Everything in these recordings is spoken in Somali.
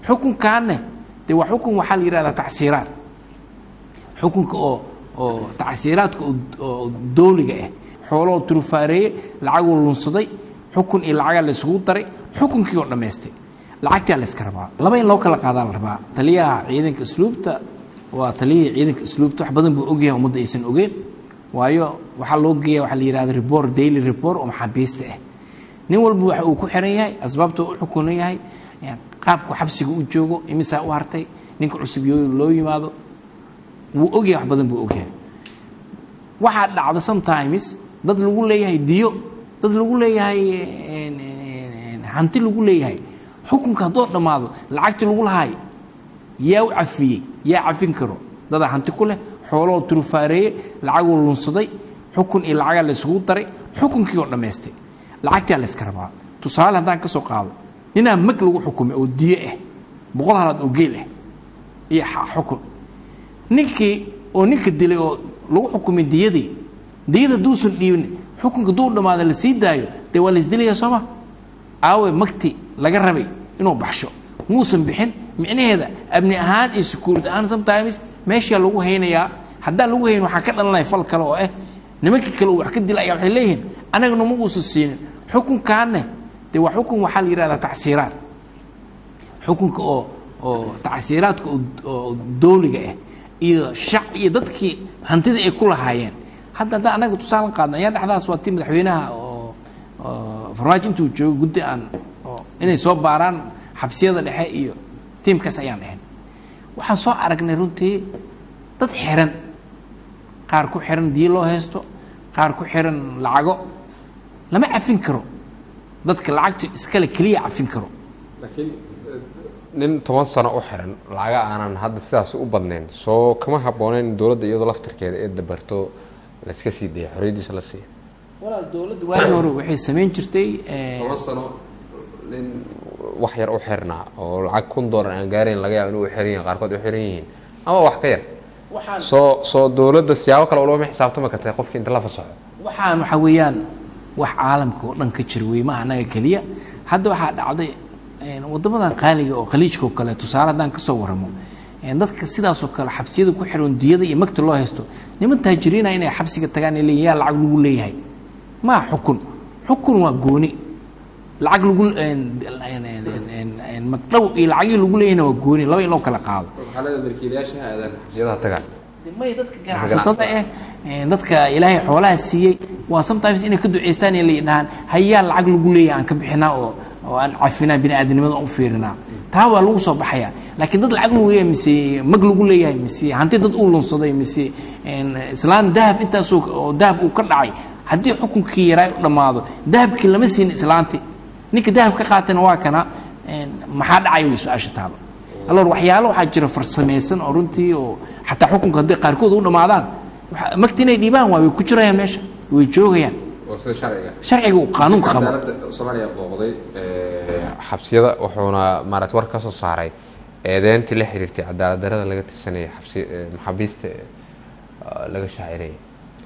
xukunkaanne dee waa xukun waxaa la yidhahdaa tacsiiraad xukunka oo oo tacsiiraadka oo dowliga ah xooloo turufaareeye lacaguu lunsaday xukun iyo lacagaa la isugu daray xukunkii oo dhammaystay lacagtaa la yska rabaa laba in loo kala qaadaa la rabaa taliyaha ciidanka asluubta waa taliyihii ciidanka asluubta wax badan buu ogyahay ummadda aysan ogeen waayo waxaa loo geeya waxaa la yidhahda report daily report oo maxaabiista ah nin walba waxa uu ku xiran yahay asbaabta u xukunan yahay qaabku xabsiga u joogo imisaa u hartay ninka cusub yo loo yimaado wuu ogyahay wax badan buu ogyahay waxaa dhacda sometimes dad lagu leeyahay diyo dad lagu leeyahay hanti lagu leeyahay xukunka haddoo dhammaado lacagtii lagu lahaay yaa u cafiyey yaa cafin karo dadaa hanti ku leh xooloo turufaareeye lacaguu lunsaday xukun iyo lacagaa la isugu daray xukunkii oo dhammaystay lacagtaa la yska rabaa tusaale haddaan ka soo qaado ninaa mag lagu xukumay oo diyo ah boqol halaad oo geel ah iyo xukun ninkii oo ninka dilay oo lagu xukumay diyadii diyada hadduusan dhiibin xukunka hadduu dhammaada la sii daayo dee waa la isdilaya sooma aawe magti laga rabay inuu baxsho muusan bixin micnaheeda amni ahaan iyo secuurity ahaan sometimes meeshaa lagu haynayaa haddaan lagu hayn waxaa ka dhalanaya fal kale oo ah nimanka kale uu wax ka dila ayaa waxay leeyihiin anagana ma uusan siinin xukunkaanne dee waa xukun waxaa la yidhahdaa tacsiiraad xukunka oo oo tacsiiraadka oo dowliga ah iyo shac iyo dadkii hantida ay ku lahaayeen hadda haddaan anaga tusaale qaadna ayaa dhexdaas waa tii madaxweynaha oo farmaajo intuu joogo guddi aan inay soo baaraan xabsiyada dhexe iyo tiimkaas ayaan ahayn waxaan soo aragnay runtii dad xiran qaar ku xiran diyo loo haysto qaar ku xiran lacago lama cafin karo dadka lacagta iskale keliya cafin karo laakiin nin toban sano u xiran lacaga aanan hadda sidaas u badnayn soo kama habbooneyn in dowladda iyadoo laftirkeeda ee dabarto layska sii daya xorriyaddiisa la siiya walaal dowladda waagii hore waxay samayn jirtay toban sano nin wax yar u xirnaa oo lacag kun doolar aan gaarayn laga yaabo inuu u xiran yahin qaarkood u xiran yihiin ama wax ka yar soo soo dowladda siyaabo kale ulama xisaabtami kartay qofkii inta la fasaxo waxaan waxaa weeyaan wax caalamka oo dhan ka jira wey maaha anaga keliya hadda waxaa dhacday waddamadan qaaliga oo khaliijka oo kale tusaale haddaan ka soo warramo dadka sidaasoo kale xabsiyada ku xiran diyada iyo magta loo haysto niman taajiriina inay xabsiga tagaan ay leeyihin yaa lacag lagu leeyahay maa xukun xukun waa gooni lacag lagu magdhow iyo lacagii lagu leeyahayna waa gooni laba in loo kala qaado milkiilayaasha aadan xabsiyadaha tagaan may dadka ganacsatada ah dadka ilaahay xoolaha siiyey waa sometimes inay ka duceystaan ee layidhahaan hayaa lacag lagu leeyahay aan ka bixinaa oo oo aan cafinaa bini aadamnimada u fiirinaa taa waa lagu soo baxaya laakiin dad lacag lagu leeyahay mise mag lagu leeyahay mise hanti dad uu lunsaday mise islaan dahab intaasoo oo dahab uu ka dhacay haddii xukunkii yaraa u dhammaado dahabkii lama siin islaanti ninka dahab ka qaatana waa kana maxaa dhacay way su-aasha taalo alor waxyaalo waxaa jira farsamaysan oo runtii oo xataa xukunka hadday qaarkood u dhammaadaan magta inay dhiibaan waa way ku jirayaan meesha way joogayaan waa sida sharciga sharciga uu qaanuunka qabo cadaaladda soomaaliya booqday xabsiyada wuxuuna maarata war ka soo saaray eedeyntii la xiriirtay cadaalad darada laga tirsanayay xabsi maxaabiista laga shaacirayay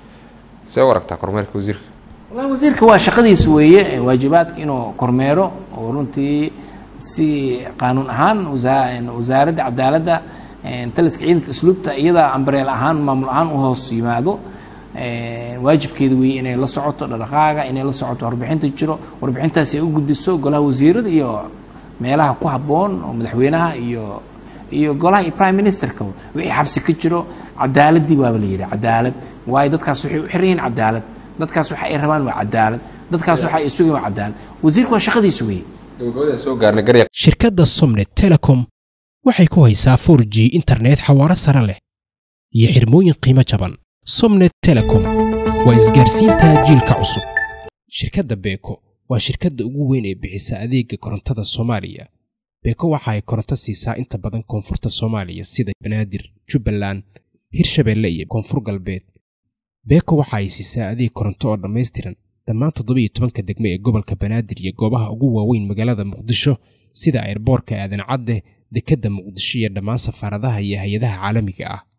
see u aragtaa kormeerka wasiirka wallahi wasiirka waa shaqadiisa weeye waajibaadka inuu kormeero oo runtii si qaanuun ahaan wasaaradda cadaaladda taliska ciidanka asluubta iyadaa ambareel ahaan maamul ahaan u hoos yimaado waajibkeeda weeye inay la socoto dhaqaaga inay la socoto warbixinta jiro warbixintaas ay u gudbiso golaha wasiirada iyo meelaha ku habboon oo madaxweynaha iyo iyo golaha iyo prime ministerka wixii xabsi ka jiro cadaaladdii waaba la yidhi cadaalad waayo dadkaas waxay u xiran yihiin cadaalad dadkaas waxa ay rabaan waa cadaalad dadkaas waxa ay sugayaan waa cadaalad wasiirka waa shaqadiisa weeye gabagabadaan soo gaarnay garya shirkadda somnet telecom waxay ku haysaa 4 g internet xawaaro sare leh iyo xirmooyin qiimo jaban somnet telecom waa isgaarsiinta jiilka cusub shirkadda beeko waa shirkadda ugu weyn ee bixisa adeega korontada soomaaliya beeko waxa ay koronto siisaa inta badan koonfurta soomaaliya sida banaadir jubbaland hirshabeelle iyo koonfur galbeed beeko waxa ay siisaa adeeg koronto oo dhammaystiran dhammaan toddobiiyo tobanka degme ee gobolka banaadir iyo goobaha ugu waaweyn magaalada muqdisho sida airboorka aadan cadde dekedda muqdisho iyo dhammaan safaaradaha iyo hay-adaha caalamiga ah